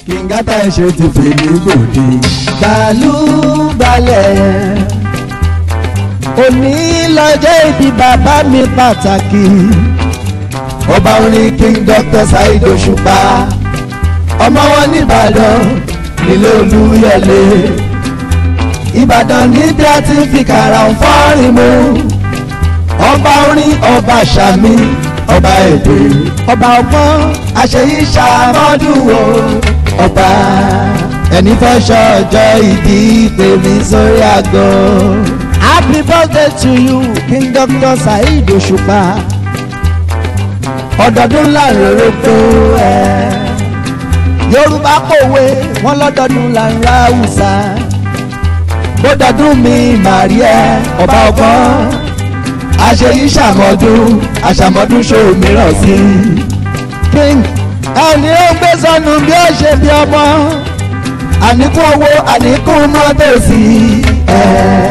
kìngátà ṣe ti fèlè gbòde bàálù balẹ̀ òní lọ́jọ́ ìbí bàbá mi pàtàkì ọba orin king dr saheed òṣùpá ọmọ wọn nìbàdàn nílé olúyọlé ìbàdàn níbi a ti fi kàrà ń fọ́rin mu ọba orin ọba sàmì ọba èdè ọba ọgbọ́n àṣeyí ṣàmọ́dúnwó ọba ẹni fẹ́ ṣọjọ́ ìdí tèmi sórí àgọ́. happy birthday to you king dr saheed òṣùpá ọdọọdún láàrin rògbò ẹ yorùbá kòwe wọn lọdọọdún láàrin haúsá bódọọdún mi màrí ẹ ọba ọgbọ́n àṣeyí ṣàmọ́dún àṣàmọ́dún ṣòro mìíràn sí king ẹni ó gbé sọnù bí ó ṣe bí ọmọ àníkún owó àníkún mọ́tò sí ẹ.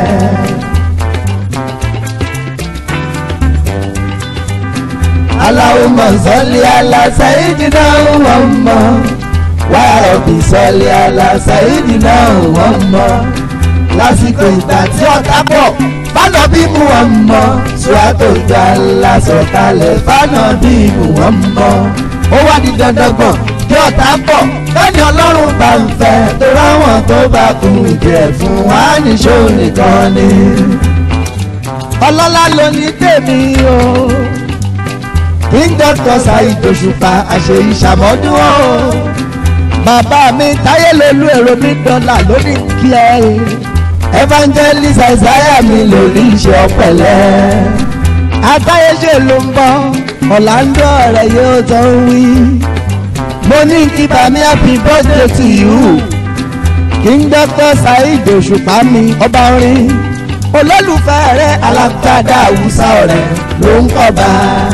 Allahumma salli ala sayyidina Muhammad wa rabbi salli ala sayyidina Muhammad lásìkò ìgbà tí ọ̀tá pọ̀ fánà bí Muhammad sùràtò ìjà ńlá sọ̀kalẹ̀ fánà bí Muhammad ó wá di dandan gbọ̀n kí ọ̀tá pọ̀ lẹ́ni ọlọ́run bá ń fẹ́ tó ráwọn tó bá kún ìdí ẹ̀ fún wa níṣó nìkan ni. ọlọ́lá ló ní tèmi o king doctor Saheed Òṣùpá àṣeyí ṣàmọ́dún o bàbá mi táyé lolú èrò mi dọ́là lórí kí ẹ evangelist Isaiah mi lórí iṣẹ́ ọ̀pẹ̀lẹ́ àtàyéṣe ló ń bọ̀ ọ̀làǹdó ọ̀rẹ́ yóò tó ń wí mo ní kí bàmí happy birthday to you king doctor Saheed Òṣùpá mi ọba orin olólùfẹ́ rẹ̀ alágbádá àwùsá ọ̀rẹ́ ló ń kọ́ bá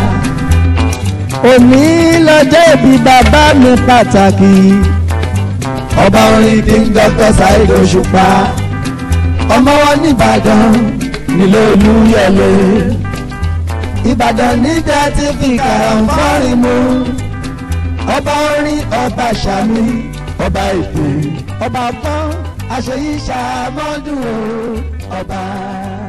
òní lọ́jọ́ ìbí bàbá mi pàtàkì ọba orin king dr Saheed Òṣùpá ọmọ wọn nìbàdàn nílé olúyọlé ìbàdàn níjà ti fi kàràǹfọ́rin mu ọba orin ọba sàmì ọba èdè ọba ọgbọ́n àṣeyí ṣàmọ́dún ọba.